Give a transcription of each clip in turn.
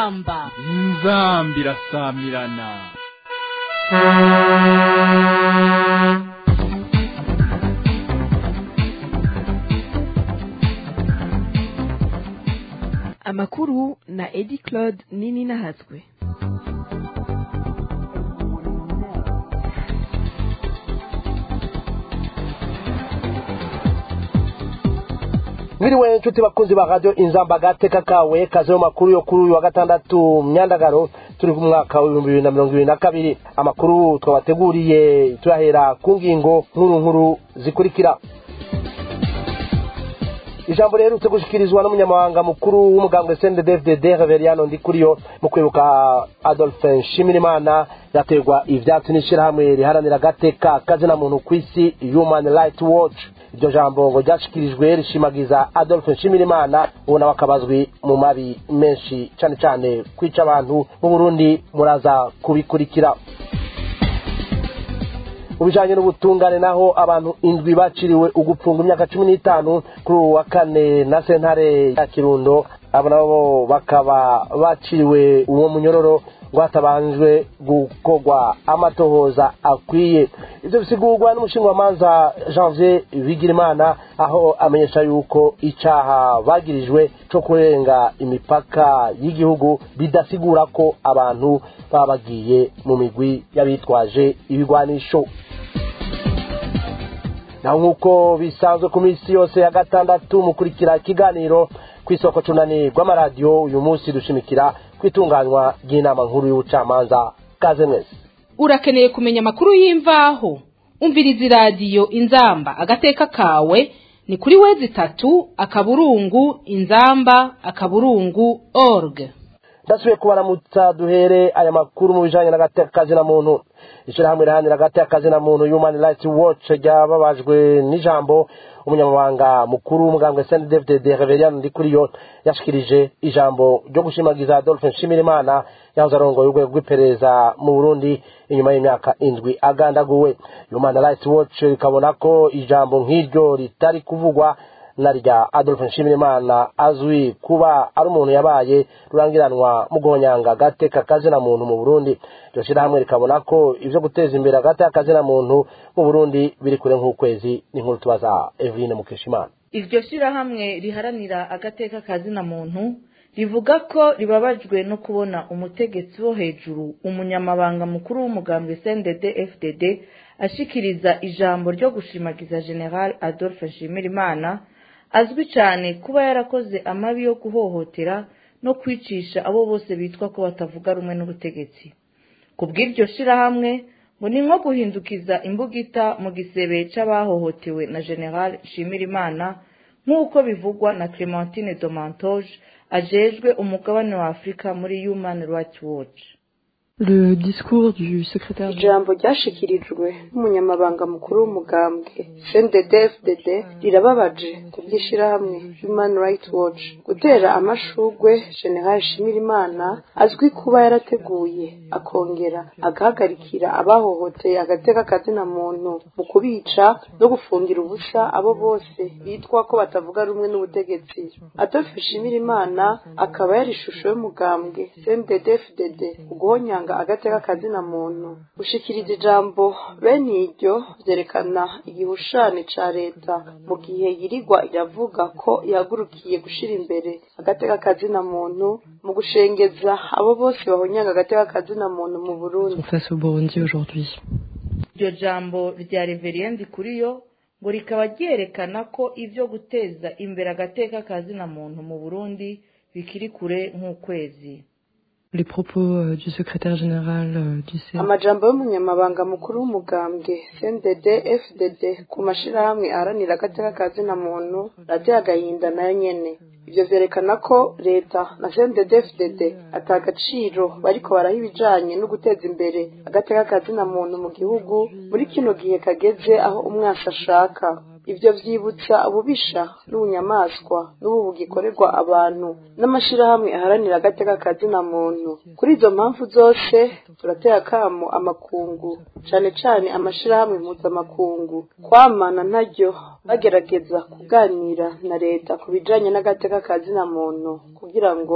inzamba inzamba irasamirana amakuru na edi claude nini nahatswe mwiriwe inshuti bakunzi ba radiyo inzamba agateka kawe kaze mu makuru yo kuri uyu wa gatandatu myandagaro turi ku mwaka w'ibihumbi bibiri na mirongo ibiri na kabiri amakuru twabateguriye turahera ku ngingo nkuru nkuru zikurikira ijambo riherutse gushikirizwa n'umunyamabanga mukuru w'umugambwe cndfdd reveriano ndikuriyo mu kwibuka adolphe nshimirimana yaterwa ivyatsi n'ishirahamwe riharanira agateka kazina muntu ku isi human rights watch iryo jambo ngo ryashikirijwe rishimagiza adolphe nshimirimana ubu nawe akabazwi mu mabi menshi cane cane kwica abantu mu burundi muraza kubikurikira mu bijanye n'ubutungane naho abantu indwi baciriwe ugupfunga imyaka cumi n'itanu kuri ubu wa kane na sentare ya kirundo abo nabo bakaba baciriwe uwo munyororo ngo hatabanjwe gukorwa amatohoza akwiye ivyo bisigurwa n'umushingamanza janvier bigirimana aho amenyesha yuko icaha bagirijwe co kurenga imipaka y'igihugu bidasigura ko abantu baba bagiye mu migwi y'abitwaje ibigwanisho naho nk'uko bisanzwe ku minsi yose ya gatandatu mukurikira ikiganiro ku isoko cunani rw'amaradiyo uyu munsi dushimikira ku itunganywa ry'inama nkuru y'ubucamanza kaze mwese urakeneye kumenya amakuru y'imvaho umviriza iradiyo inzamba agateka kawe ni kuri wezi itatu akaburungu inzamba akaburungu org ndasubiye kubaramutsa duhere aya makuru mu bijanye n'agateka na muntu ishirahamwe riharanira agateka na muntu human rights watch ryababajwe n'ijambo umunyamabanga mukuru w'umugambwe cndfdd reveriano ndikuriyo yashikirije ijambo ryo gushimagiza adolphe nshimirimana yahoze arongoye urwego rw'iperereza mu burundi inyuma y'imyaka indwi agandaguwe human rights watch rikabona ko ijambo nk'iryo ritari kuvugwa na rya adolphe nshimirimana azwi kuba ari umuntu yabaye rurangiranwa mu guhonyanga agateka kazina muntu mu burundi iryo shirahamwe rikabona ko ivyo guteza imbere agateka kazina muntu mu burundi biri kure nk'ukwezi n'inkuru tubaza eveline mukeshimana iryo shirahamwe riharanira agateka kazina muntu rivuga ko ribabajwe no kubona umutegetsi wo hejuru umunyamabanga mukuru w'umugambwe cndd fdd ashikiriza ijambo ryo gushimagiza general adolphe nshimirimana azwi cyane kuba yarakoze amabi yo guhohotera no kwicisha abo bose bitwa ko batavuga rumwe n'ubutegetsi ku bw'iryo shirahamwe ngo ni nko guhindukiza imbugita mu gisebe c'abahohotewe na general nshimirimana nk'uko bivugwa na clementine domantoge ajejwe umugabane wa afurika muri human rights watch Le discours du secrétaire ijambo ryashikirijwe n'umunyamabanga mukuru w'umugambwe cndd rirababaje ku bw'ishirahamwe human rights watch gutera amashugwe general shimirimana azwi kuba yarateguye akongera agahagarikira abahohoteye agateka kazina muntu mu kubica no gufungira ubusa abo bose bitwa ko batavuga rumwe n'ubutegetsi adolphe shimirimana akaba yari ishusho y'umugambwe cndd fdd uguhonyanga agateka kazina muntu gushikiriza ijambo bene iryo vyerekana igihushane ca leta mu gihe yirigwa iravuga ko yahagurukiye gushira imbere agateka kazina muntu mu gushengeza abo bose bahonyanga agateka kazina muntu mu burundi face au Burundi aujourd'hui. iryo jambo rya reveriendi kuriyo ngo rikaba ryerekana ko ivyo guteza imbere agateka kazina muntu mu burundi bikiri kure nk'ukwezi Les propos euh, du secrétaire général euh, du CNDD amajambo y'umunyamabanga mukuru w'umugambwe cndd fdd ku mashirahamwe aharanira agateka kazina muntu radiyo agahinda nayo nyene ivyo vyerekana ko leta na cndd fdd ata agaciro bariko baraha ibijanye no guteza imbere agateka kazina muntu mu gihugu muri kino gihe kageze aho umwasi ashaka ivyo vyibutsa ububisha n'ubunyamaswa n'ubu bugikorerwa abantu n'amashirahamwe aharanira agateka kazina muntu kuri izo mpamvu zose turatera akamo amakungu cane cane amashirahamwe mpuzamakungu kwamana ntaryo bagerageza kuganira na leta ku bijanye n'agateka kazina muntu kugira ngo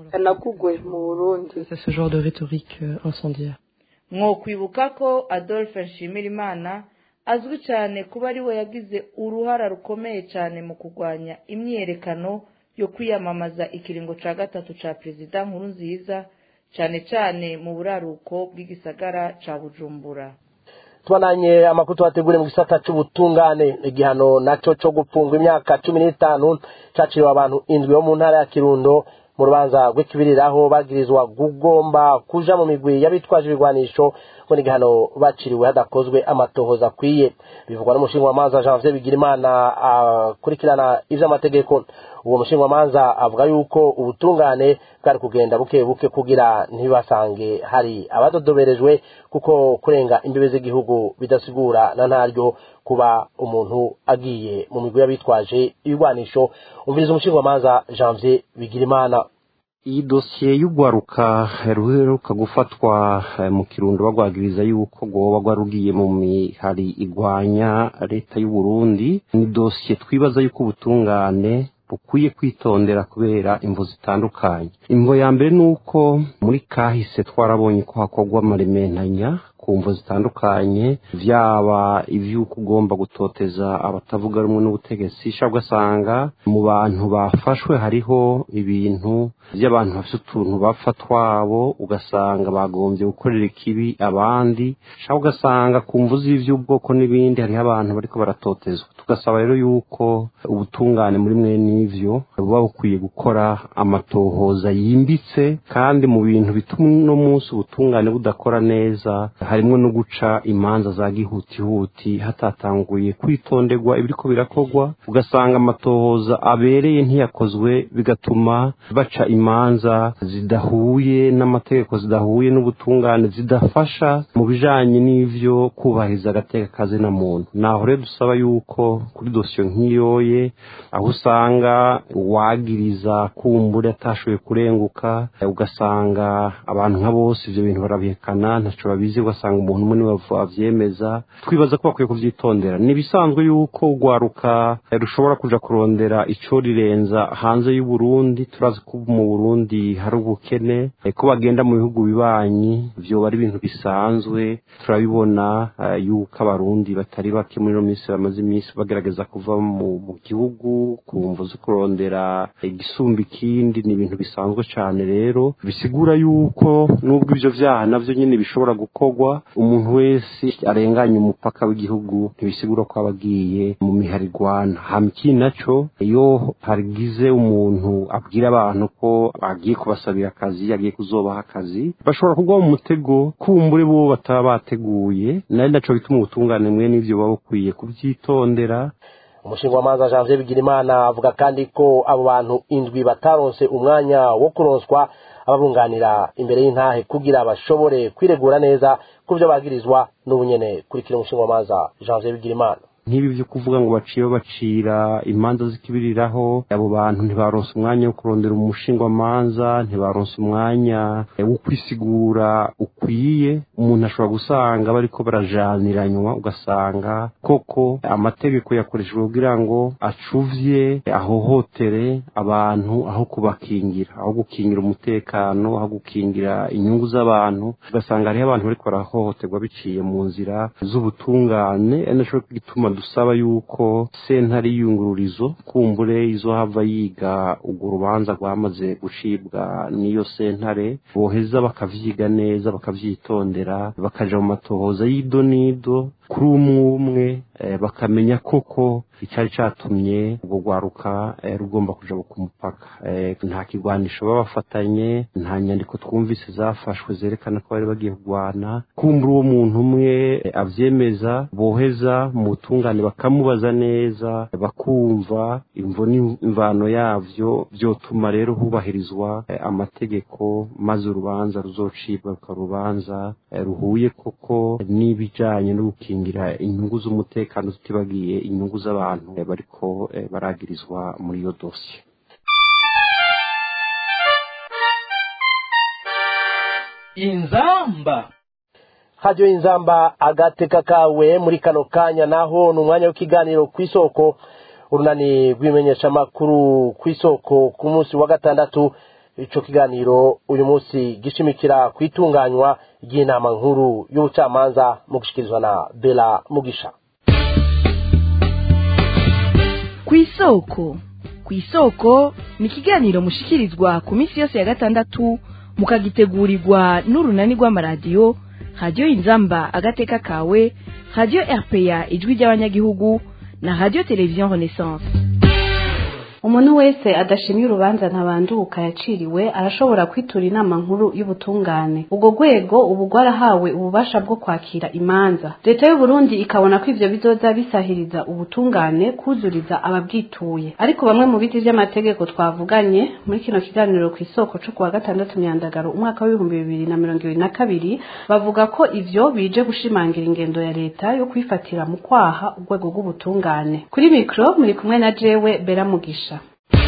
kanagugwe mu burundi C'est ce genre de rhétorique euh, incendiaire. mwokwibuka ko adolphe nshimirimana azwi cyane kuba ari we yagize uruhara rukomeye cyane mu kurwanya imyiyerekano yo kwiyamamaza ikiringo cya gatatu cya perezida nkuru nziza cyane cyane mu buraruko bw'igisagara cya bujumbura tubananye amakuru tubategure mu gisata c'ubutungane igihano naco co gupfungwa imyaka cumi n'itanu caciriwe abantu indwi bo mu ntara ya kirundo mu rubanza rw'ikibiriraho bagirizwa kugomba kuja mu migwi y'abitwaje ibigwanisho ngo ni igihano baciriwe hadakozwe amatohoza akwiye bivugwa n'umushingamanza janvier bigirimana akurikirana ivy'amategeko uwo mushingamanza avuga yuko ubutungane bwari kugenda buke buke kugira ntibasange hari abadodoberejwe kuko kurenga imbibe z'igihugu bidasigura na ntaryo kuba umuntu agiye mu migwi y'abitwaje ibigwanisho umviriza umushingamanza janvier bigirimana iyi dosiye y'ugwaruka ruheruka gufatwa eh, mu kirundo bagwagiriza yuko rwoba rwarugiye mu mihari igwanya leta y'u Burundi ni dosiye twibaza yuko ubutungane bukwiye kwitondera kubera imvo zitandukanye imvo ya mbere ni uko muri kahise twarabonye ko hakorwa amarementanya ku mvo zitandukanye vyaba ivy'uko ugomba gutoteza abatavuga rumwe n'ubutegetsi sha ugasanga mu bantu bafashwe hariho ibintu vy'abantu bafise utuntu bapfa twabo ugasanga bagombye gukorera ikibi abandi sha ugasanga ku mvu z'ivy'ubwoko n'ibindi hariho abantu bariko baratotezwa tugasaba rero yuko ubutungane muri mwe n'ivyo buba bukwiye gukora amatohoza yimbitse kandi mu bintu bituma uno munsi ubutungane budakora neza harimwo no guca imanza za gihutihuti hatatanguye kwitonderwa ibiriko birakorwa ugasanga amatohoza abereye ntiyakozwe bigatuma baca imanza zidahuye n'amategeko zidahuye n'ubutungane zidafasha mu bijanye n'ivyo kubahiriza agateka kazina muntu naho rero dusaba yuko kuri dosiyo nk'iyoye aho usanga uwagiriza kumbura atashoboye kurenguka ugasanga abantu nka bose ivyo bintu barabihekana ntaco babizi ugasanga umuntu umwe niwe avyemeza twibaza ko bakwiye kuvyitondera ni ibisanzwe yuko urwaruka rushobora kuja kurondera ico rirenza hanze y'u Burundi turazi ko mu Burundi hari ubukene ko bagenda mu bihugu bibanyi vyoba ari ibintu bisanzwe turabibona eh, yuko abarundi batari bake muri ino minsi bamaze iminsi bagerageza kuva mu, mu gihugu ku mvu zo kurondera igisumba ikindi ni ibintu bisanzwe cane rero bisigura yuko nubwo ivyo vyaha navyo nyene bishobora gukorwa umuntu wese arenganye umupaka w'igihugu ntibisigura ko aba agiye mu miharigwana hama ikindi naco iyo hagize umuntu abwira abantu ko agiye kubasabira akazi agiye kuzobaha akazi bashobora kugwa mu mutego kumbure bo bataba bateguye nari naco bituma ubutungane mwe n'ivyo baba bukwiye kuvyitondera umushingamanza janvier bigirimana avuga kandi ko abo bantu indwi bataronse umwanya wo kuronswa ababunganira imbere y'intahe kugira bashobore kwiregura neza ku byo bagirizwa n'ubunyene kurikira umushingamanza janvier bigirimana nk'ibi byo kuvuga ngo baciye bacira imanza zikibiriraho abo bantu ntibaronse umwanya wo kurondera umushingwamanza ntibaronse umwanya wo kwisigura ukwiye umuntu ashobora gusanga bariko barajaniranywa ugasanga koko amategeko yakoreshejwe kugira ngo acuvye ahohotere abantu aho kubakingira aho gukingira umutekano aho gukingira inyungu z'abantu ugasanga hariho abantu bariko barahohoterwa biciye mu nzira z'ubutungane ari naco gituma dusaba yuko sentare y'iyungururizo kumbure izohava yiga urwo rubanza rwamaze gucibwa n'iyo sentare boheza bakavyiga neza bakavyitondera bakaja mu matohoza y'ido n'ido kuri umwe umwe eh, bakamenya koko icari catumye urwo rwaruka eh, rugomba kuja ku mupaka eh, nta kigwanisho baba bafatanye nta nyandiko twumvise zafashwe zerekana ko bari bagiye kurwana kumbura uwo muntu umwe eh, avyemeza boheza mu butungane bakamubaza neza bakumva imvo n'imvano yavyo vyotuma rero hubahirizwa eh, amategeko maze urubanza ruzocibwa rukaba urubanza eh, ruhuye koko n'ibijanye no gukingira inyungu z'umutekano tutibagiye inyungu z'abantu eh, bariko eh, baragirizwa muri iyo dosiye inzamba hajyo inzamba agateka kawe muri kano kanya naho ni umwanya w'ikiganiro ku isoko urunani rw'imenyeshamakuru ku isoko ku munsi wa gatandatu ico kiganiro uyu munsi gishimikira ku itunganywa ry'inama nkuru y'ubucamanza mu gushikirizwa na bela mugisha kw'isoko kw'isoko ni ikiganiro mushikirizwa ku minsi yose ya gatandatu mukagitegurirwa n'urunani rw'amaradiyo radiyo inzamba agateka kawe radiyo rpa ijwi ry'abanyagihugu na radiyo televiziyo renaissance umuntu wese adashimye urubanza ntabanduka yaciriwe arashobora kwitura inama nkuru y'ubutungane ubwo rwego ubu rwarahawe ububasha bwo kwakira imanza leta y'u Burundi ikabona ko ivyo bizoza bisahiriza ubutungane kuzuriza ababwituye ariko bamwe mu biti vy'amategeko twavuganye muri kino kiganiro ku isoko co kuwa gatandatu myandagaro umwaka w'ibihumbi bibiri na mirongo ibiri na kabiri bavuga ko ivyo bije gushimangira ingendo ya leta yo kwifatira mu kwaha urwego rw'ubutungane kuri mikro muri kumwe na jewe bera mugisha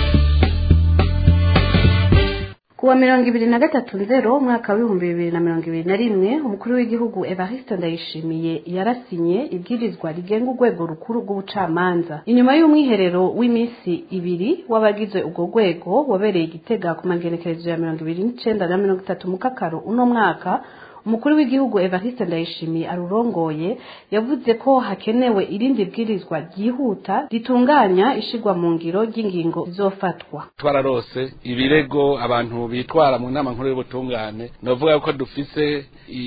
kuwa mirongo ibiri na gatatu nzero umwaka w'ibihumbi bibiri na mirongo ibiri na rimwe umukuru w'igihugu evariste ndayishimiye yarasinye ibwirizwa rigenga urwego rukuru rw'ubucamanza inyuma y'umwiherero w'iminsi ibiri w'abagize urwo rwego wabereye igitega ku magenekerezo ya mirongo ibiri n'icenda na mirongo itatu mu kakaro uno mwaka umukuru w'igihugu evariste ndayishimiye arurongoye yavuze ko hakenewe irindi bwirizwa ryihuta ritunganya ishigwa mu ngiro ry'ingingo zizofatwa twararose ibirego abantu bitwara mu nama nkuru y'ubutungane novuga ko dufise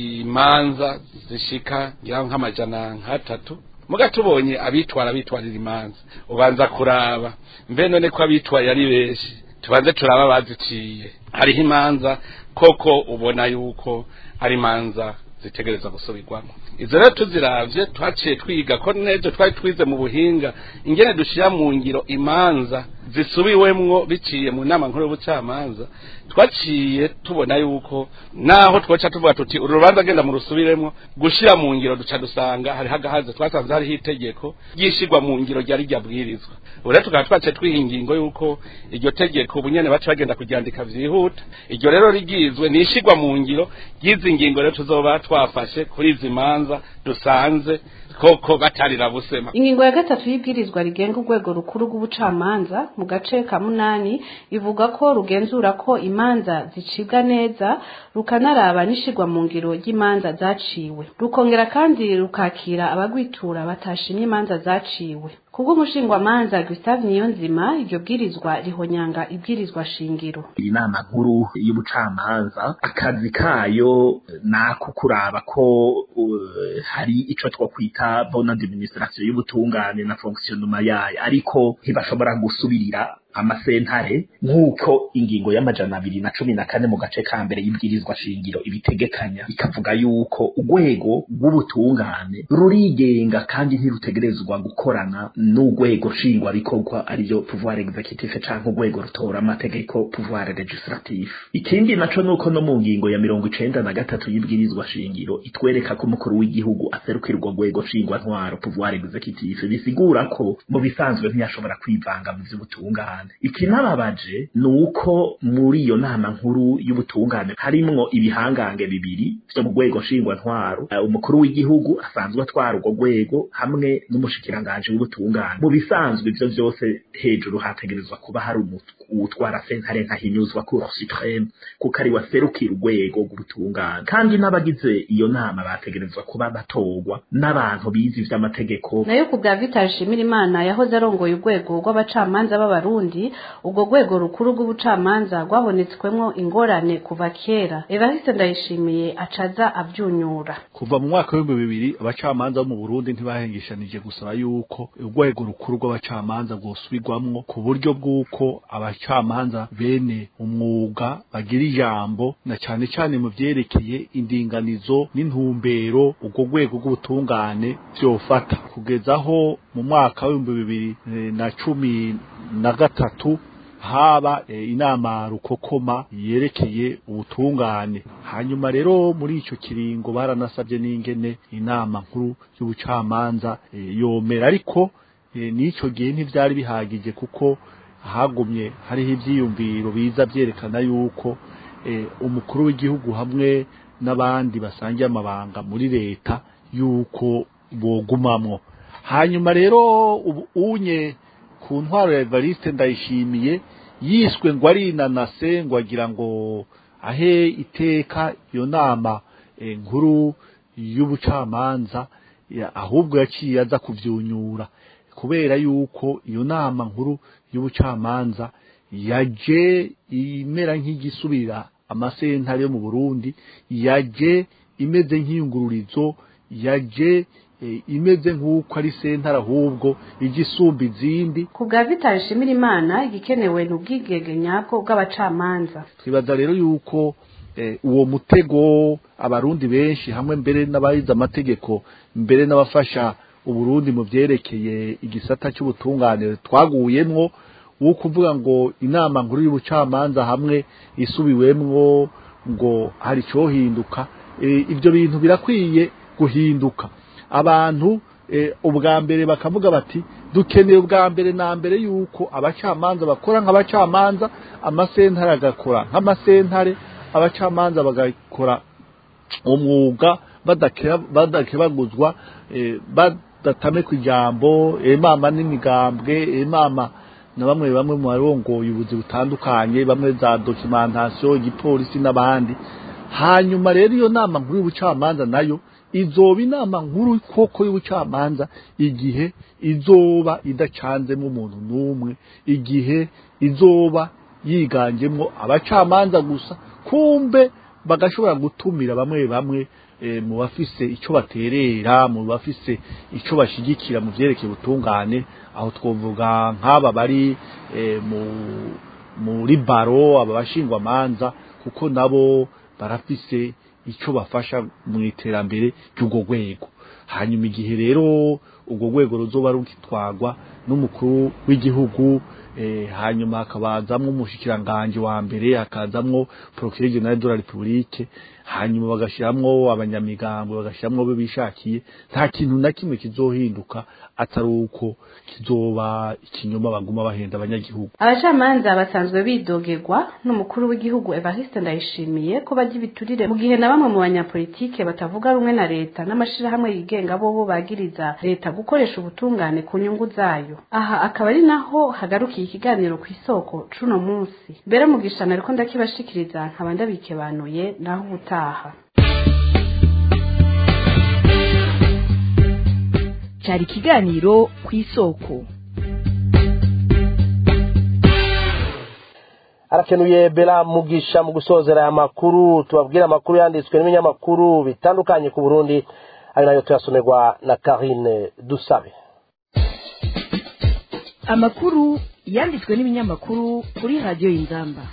imanza zishika ngira nk'amajana nk'atatu muga tubonye abitwara bitwarira imanza ubanza kuraba mbe none ko abitwaye ari benshi tubanze turaba baziciye hariho imanza koko ubona yuko ari imanza zitegereza gusubirwamo izo rero tuziravye twaciye twiga ko nejo twari twize mu buhinga ingene dushira mu ngiro imanza zisubiwemwo biciye mu nama nkuru y'ubucamanza twaciye tubona yuko naho twoca tuvuga tuti uru rubanza genda mu rusubiremwo gushira mu ngiro duca dusanga hariho agahaze twasanze hariho itegeko ryishirwa mu ngiro ryari ryabwirizwa ubu rero tukaba twaciye twiha ingingo yuko iryo tegeko ubu nyene baca bagenda kuryandika vyihuta iryo rero rigizwe ni ishirwa mu ngiro ry'izi ngingo rero tuzoba twafashe kuri izi manza dusanze koko batarira busema ingingo ya gatatu y'ibwirizwa rigenga urwego rukuru rw'ubucamanza mu gace ka munani ivuga ko rugenzura ko imanza zicibwa neza rukanaraba n'ishirwa mu ngiro ry'imanza zaciwe rukongera kandi rukakira abagwitura batashimye imanza zaciwe kubw'umushingwamanza Gustave Niyonzima iryo bwirizwa rihonyanga ibwirizwa shingiro inama nkuru y'ubucamanza akazi kayo nako kuraba ko uh, hari ico twokwita bonne administration y'ubutungane na fonctionnement yayo ariko ntibashobora gusubirira amasentare nk'uko ingingo y'amajana abiri na cumi na kane mu gace ka mbere y'ibwirizwa shingiro ibitegekanya ikavuga yuko urwego rw'ubutungane rurigenga kandi ntirutegerezwa gukorana n'urwego nshingwabikorwa ariyo pouvoir executif canke urwego rutora amategeko pouvoir legislatif ikindi naco nuko no mu ngingo ya mirongo icenda na gatatu y'ibwirizwa shingiro itwereka ko umukuru w'igihugu aserukira urwo rwego nshingwantwaro pouvoir executif bisigura ko mu bisanzwe ntiyashobora kwivanga mu vy'ubutungane ikinababaje ni uko muri iyo nama nkuru y'ubutungane harimwo ibihangange bibiri vyo mu rwego nshingwantwaro umukuru w'igihugu asanzwe atwara urwo rwego hamwe n'umushikiranganji w'ubutungane mu bisanzwe ivyo vyose hejuru hategerezwa kuba hari uwutwara sentare nkahinyuzwa cour supreme kuko ari waserukira urwego rw'ubutungane kandi n'abagize iyo nama bategerezwa kuba batorwa n'abantu bize ivy'amategeko nayo ku bwa Vital Shimirimana yahoze arongoye urwego rw'abacamanza b'abarundi urwo rwego rukuru rw'ubucamanza rwabonetswemwo ingorane kuva kera Evariste Ndayishimiye acaza avyunyura kuva mu mwaka w'ibihumbi bibiri abacamanza bo mu Burundi ntibahengeshanije gusaba yuko urwego rukuru rw'abacamanza rwosubirwamwo ku buryo bw'uko abacamanza bene umwuga bagira ijambo na cane cane mu vyerekeye indinganizo n'intumbero urwo rwego rw'ubutungane vyofata kugeza aho mu mwaka w'ibihumbi bibiri na cumi na gatatu haba e, inama rukokoma yerekeye ubutungane hanyuma rero muri ico kiringo baranasabye n'ingene inama nkuru y'ubucamanza e, yomera ariko e, n'ico gihe ntivyari bihagije kuko hagumye hariho ivyiyumviro biza vyerekana yuko e, umukuru w'igihugu hamwe n'abandi basangiye amabanga muri leta yuko bogumamwo hanyuma rero ubu unye ku ntwaro ya Evariste ndayishimiye yiswe ngo ari inanase ngo agira ngo ahe iteka iyo nama nkuru y'ubucamanza ahubwo yaciye aza kuvyunyura kubera yuko iyo nama nkuru y'ubucamanza yaje imera nk'igisubira amasentare yo mu Burundi yaje imeze nk'iyungururizo yaje imeze nk'uko ari sentare ahubwo igisumba izindi ku bwa vitali shimira imana igikenewe ni ubwigenge nyabwo bw'abacamanza twibaza rero yuko uwo mutego abarundi benshi hamwe mbere n'abayize amategeko mbere n'abafasha uburundi mu byerekeye igisata cy'ubutungane twaguyemwo wo kuvuga ngo inama nkuru y'ubucamanza hamwe isubiwemwo ngo hari cyohinduka ibyo bintu birakwiye guhinduka abantu ubwa mbere bakavuga bati dukeneye ubwa mbere na mbere yuko abacamanza bakora nk'abacamanza amasentare agakora nk'amasentare abacamanza bagakora umwuga badakebaguzwa badatame ku ijambo emama n'imigambwe emama na bamwe bamwe mu barongoye ubuzi butandukanye bamwe za documentation igipolisi n'abandi hanyuma rero iyo nama nkuru y'ubucamanza nayo izoba inama nkuru koko y'ubucamanza igihe izoba idacanzemo umuntu n'umwe igihe izoba yiganjemo abacamanza gusa kumbe bagashobora gutumira bamwe bamwe mu bafise icyo baterera mu bafise icyo bashigikira mu byerekeye ubutungane aho twavuga nk'aba bari muri baro aba bashingwamanza kuko nabo barafise icyo bafasha mu iterambere ry'urwo rwego hanyuma igihe rero urwo rwego ruzoba rugitwagwa n'umukuru w'igihugu hanyuma hakabazamwo umushikiranganje wa mbere hakazamwo procureur general de la republique hanyuma bagashiramwo abanyamigambo bagashiramwo bo bishakiye nta kintu na kimwe kizohinduka atari uko kizoba ikinyoma baguma bahenda abanyagihugu abacamanza basanzwe bidogerwa n'umukuru w'igihugu Evariste Ndayishimiye ko bajya ibiturire mu gihe na bamwe mu banyapolitike batavuga rumwe na leta n'amashirahamwe yigenga bobo bagiriza leta gukoresha ubutungane ku nyungu zayo aha akaba ari naho hagarukiye ikiganiro ku isoko cuno munsi mbere mu gishana ariko ndakibashikiriza nkaba ndabikebanuye naho ubutaha cyari ikiganiro ku isoko arakenuye bera mugisha mu gusozera aya makuru tubabwira amakuru yanditswe n'ibinyamakuru bitandukanye ku burundi ari nayo tuyasomerwa na karine dusabe amakuru yanditswe n'ibinyamakuru kuri radiyo y'inzamba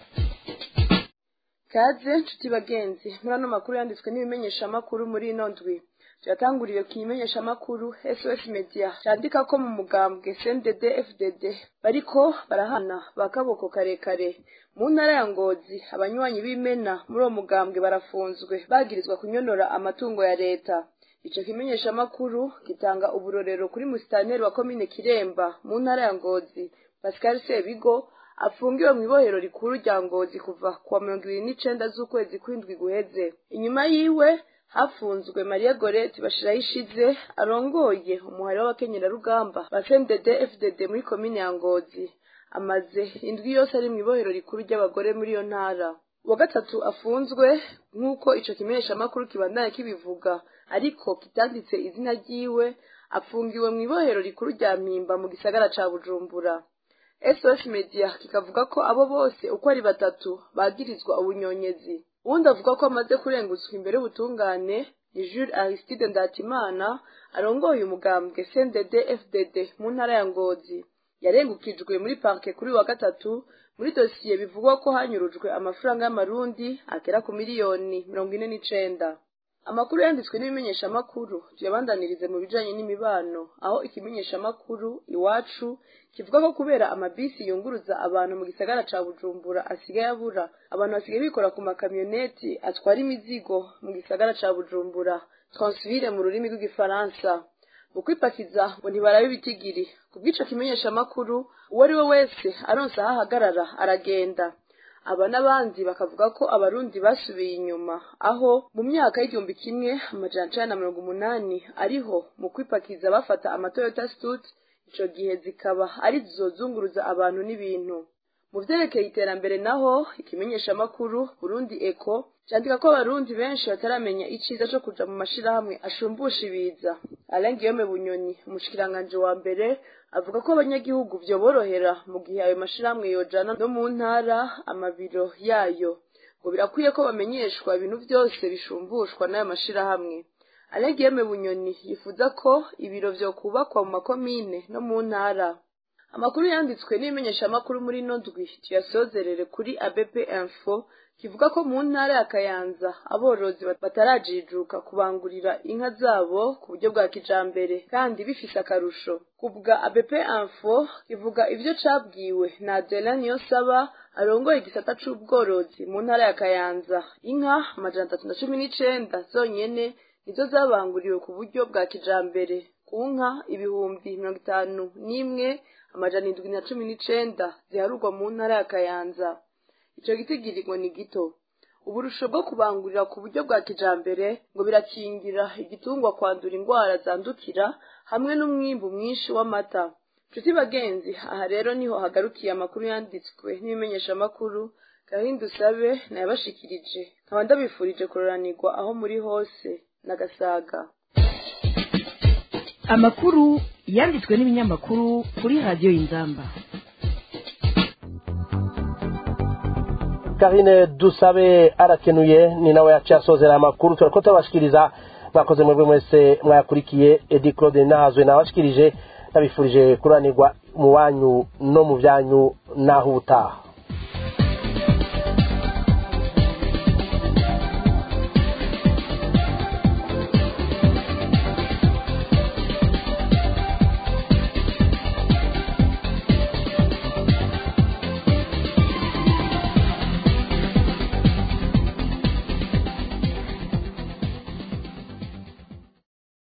kaze nshuti bagenzi muri ano makuru yanditswe n'ibimenyeshamakuru muri ino ndwi tuyatanguriye ku imenyeshamakuru sos media cyandika ko mu mugambwe cndd fdd bariko barahana bakaboko karekare mu ntara ya ngozi abanywanyi b'imena muri uwo mugambwe barafunzwe bagirizwa kunyonora amatungo ya leta ico kimenyeshamakuru gitanga uburorero kuri musitaneri wa komine kiremba mu ntara ya ngozi pascal sebigo afungiwe mu ibohero rikuru rya ngozi kuva kuwa mirongo ibiri n'icenda z'ukwezi kw'indwi guheze inyuma yiwe hafunzwe mariya gorete bashiraho ishize arongoye umuhari w'abakenyerarugamba ba cndd fdd muri komine ya ngozi amaze indwi yose ari mu ibohero rikuru ry'abagore muri iyo ntara uwa gatatu afunzwe nk'uko ico kimenyeshamakuru kibandanya kibivuga ariko kitanditse izina ryiwe afungiwe mu ibohero rikuru rya mpimba mu gisagara ca bujumbura sos media kikavuga ko abo bose uko ari batatu bagirizwa ubunyonyezi uwundi avuga ko amaze kurengutswa imbere y'ubutungane ni jules aristide ndatimana arongoye umugambwe cndd fdd mu ntara ya ngozi yarengukijwe muri parke kuri wa gatatu muri dosiye bivugwa ko hanyurujwe amafaranga y'amarundi agera ku miliyoni mirongo ine n'icenda amakuru yanditswe n'ibimenyeshamakuru tuyabandanirize mu bijanye n'imibano aho ikimenyeshamakuru iwacu kivuga ko kubera amabisi yunguruza abantu mu gisagara ca bujumbura asigaye abura abantu basigaye bikora ku makamyoneti atwara imizigo mu gisagara ca bujumbura transvile mu rurimi rw'igifaransa mu kwipakiza ngo ntibarabe ibitigiri ku bw'ico kimenyeshamakuru uwo ari we wese aronse aho ahagarara aragenda aba n'abandi bakavuga ko abarundi basubiye inyuma aho mu myaka y'igihumbi kimwe amajana icenda na mirongo umunani ariho mu kwipakiza bafata amatoyota stut ico gihe zikaba ari zo zunguruza abantu n'ibintu mu vyerekeye iterambere naho ikimenyeshamakuru burundi eko candika ko abarundi benshi bataramenya iciza co kuja mu mashirahamwe ashumbusha ibiza alain guillaume bunyoni umushikiranganji wa mbere avuga ko abanyagihugu vyoborohera mu gihe ayo mashirahamwe yojana no mu ntara amabiro yayo ngo birakwiye ko bamenyeshwa ibintu vyose bishumbushwa n'ayo mashirahamwe alain guillaume bunyoni yifuza ko ibiro vyokubakwa mu makomine no mu ntara amakuru yanditswe n'ibimenyeshamakuru muri ino ndwi tuyasozerere kuri abp info kivuga ko mu ntara ya kayanza aborozi batarajijuka kubangurira inka zabo ku buryo bwa kijambere kandi bifise akarusho kubwa abp info kivuga ivyo cabwiwe na adela niyonsaba arongoye igisata c'ubworozi mu ntara ya kayanza inka amajana atatu na cumi n'icenda zonyene nizo zabanguriwe ku buryo bwa kijambere ku nka ibihumbi mirongo itanu n'imwe amajana indwi na cumi n'icenda ziharurwa mu ntara ya kayanza ico gitigirirwa ni gito uburusho bwo kubangurira ku buryo bwa kijambere ngo birakingira igitungwa kwandura indwara zandukira hamwe n'umwimbu mwinshi w'amata nshuti bagenzi aha rero niho hagarukiye amakuru yanditswe n'ibimenyeshamakuru gahunda usabe nayabashikirije nkaba ndabifurije kuroranirwa aho muri hose n'agasaga amakuru yanditswe n'ibinyamakuru kuri radiyo y'inzamba karine dusabe arakenuye ni nawe yaciye asozera amakuru turako turabashikiriza mwakoze mwebwe mwese mwayakurikiye edi claude nahazwe nabashikirije nabifurije kuranirwa mu wanyu no mu byanyu n'aho ubutaha